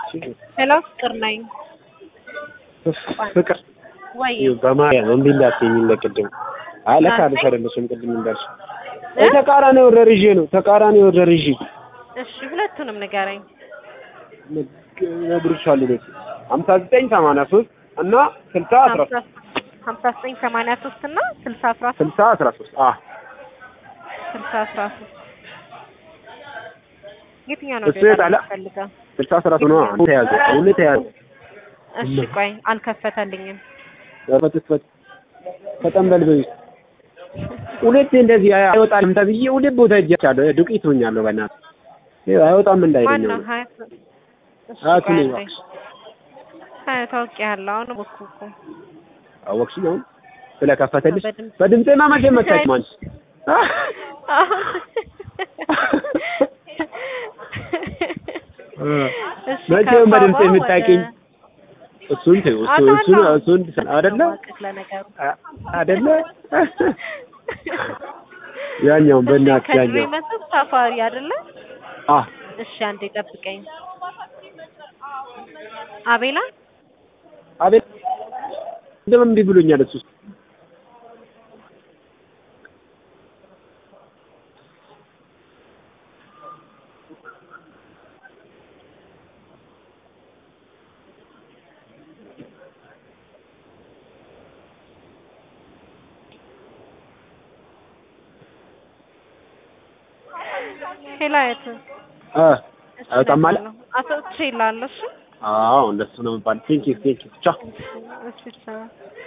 ሄሎ ፍቅር ነኝ። ፍቅር ወይ በማርያም እምቢ እንዳትይኝ ለቅድም አይ ለካ ልሽ አይደለሽም ቅድም እንዳልሽ ተቃራኒ ወርደር ይዤ ነው ተቃራኒ ወርደር ይዤ እሺ፣ ሁለቱንም ንገረኝ። እነግርሻለሁ ቤት ሀምሳ ዘጠኝ ሰማንያ ሶስት እና ስልሳ አስራ ሶስት ሀምሳ ዘጠኝ ሰማንያ ሶስት እና ስልሳ አስራ ሶስት ስልሳ አስራ ሶስት አ ስልሳ አስራ ሶስት የትኛው ነው እሱ የጣላ ፈልገው? ስልሳ አስራ ሶስት ነው አሁን ተያዘ አሁን ተያዘ እሺ ቆይ አልከፈተልኝም። ፈትፈት ፈጠን በል በይ ሁለቴ እንደዚህ አይወጣልም ተብዬ ሁለት ቦታ ሄጃለሁ ዱቄት ሆኛለሁ በእናትህ ይኸው አይወጣም እንዳይለኝ ማን ነው ነው ሀያት? እሺ ሀያቱ ቆይ ነኝ አንዴ። እባክሽ ሀያት አውቄያለሁ። አሁን ወኩ እኮ አወቅሽኝ አሁን ስለከፈተልሽ በድምፅ- በድምጼማ መቼም መታችም አንቺ እሺ መቼም በድምፅ ከአባባ የምታውቂኝ ወደ- እሱን ተይው እሱ አውቃለሁ። እሱን እሱን አይደለ ማወቅህ ለነገሩ አ- አይደለ ያኛውን እሺ በእናትሽ ከድሮ ያኛው የመጣው ሳፋሪ አይደለ? አ እሺ አንዴ ጠብቀኝ። አቤላ አቤት እንደምን እምቢ ብሎኛል እሱ ሄላየት አ አይወጣም አለ አቶ ትሬላለሽ አዎ እንደሱ ነው የሚባል ቴንኪ ቴንኪ ቻው እሺ ቻው